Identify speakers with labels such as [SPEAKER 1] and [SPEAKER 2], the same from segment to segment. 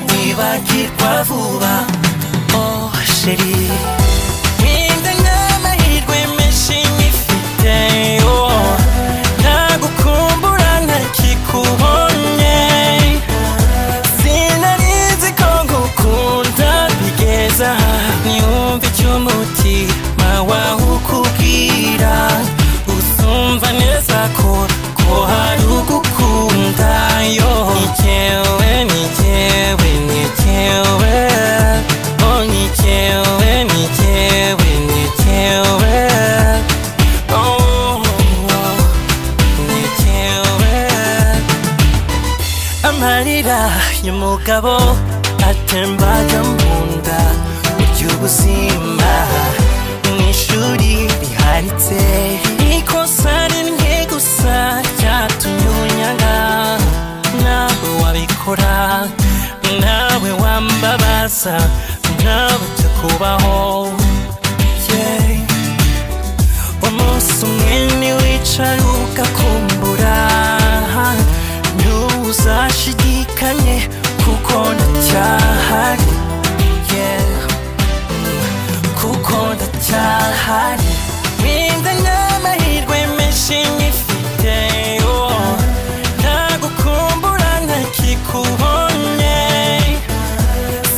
[SPEAKER 1] kwibagirwa vuba oh sheri ntinda n'amahirwe menshi nyifite oh ntagukumbura ntakikubonye sinarizi ko ngukunda bigeza aha niyumve icyo umutima wawe ukubwira usumva neza ko ko hari ugukunda yo nikewe nikewe nikewe oh nikewe nikewe nikewe oh, oh. nikewe amarira y'umugabo atembaga mu nda burya ubuzima mu ishuri riharitse ikosa rimwe gusa ryatumye unyanga nawe wabikora nawe wambabaza nawe ujya kubaho yeah. umunsi umwe ntiwicara ugakumbura ntuzashidikanye kuko ndacyahari yeah. kuko ndacyahari Ninda n'amahirwe menshi nyifite oh. ntagukumbura ntakikubonye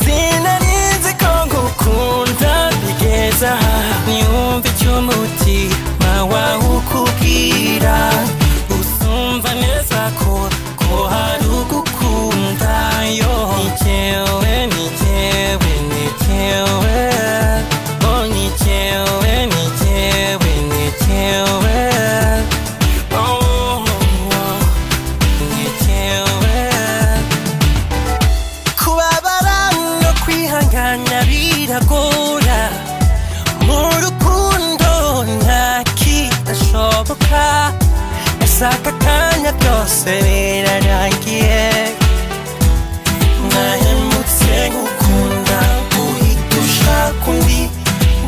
[SPEAKER 1] sinarizi ko ngukunda bigeza aha niyumve icyo umutima wawe ukubwira usumva neza ko ko hari ugukunda yo nikewe nikewe nikewe oh nikewe nikewe nikewe oh, oh, oh, nikewe kubabara no kwihangana biragora mu rukundo nta kidashoboka ashaka akanya byose birarangiye nahemutse gukunda guhita ushaka undi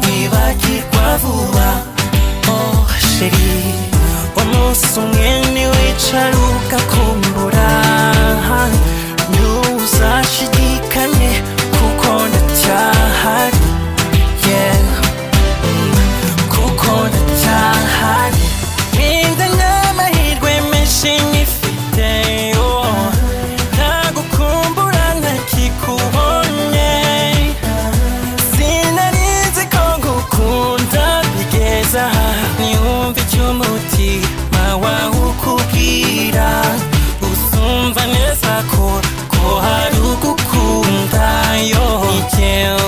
[SPEAKER 1] wibagirwa vuba oh sheri umunsi umwe ntiwicara ugakumbura ntuzashidikanye kuko ndacyahari yeah. kuko ndacyahari ninda n'amahirwe menshi nyifite oh. ntagukumbura ntakikubonye sinarizi ko ngukunda bigeza aha niyumve icyo umutima wawe ukubwira usumva neza ko ko hari ugukunda yo nikewe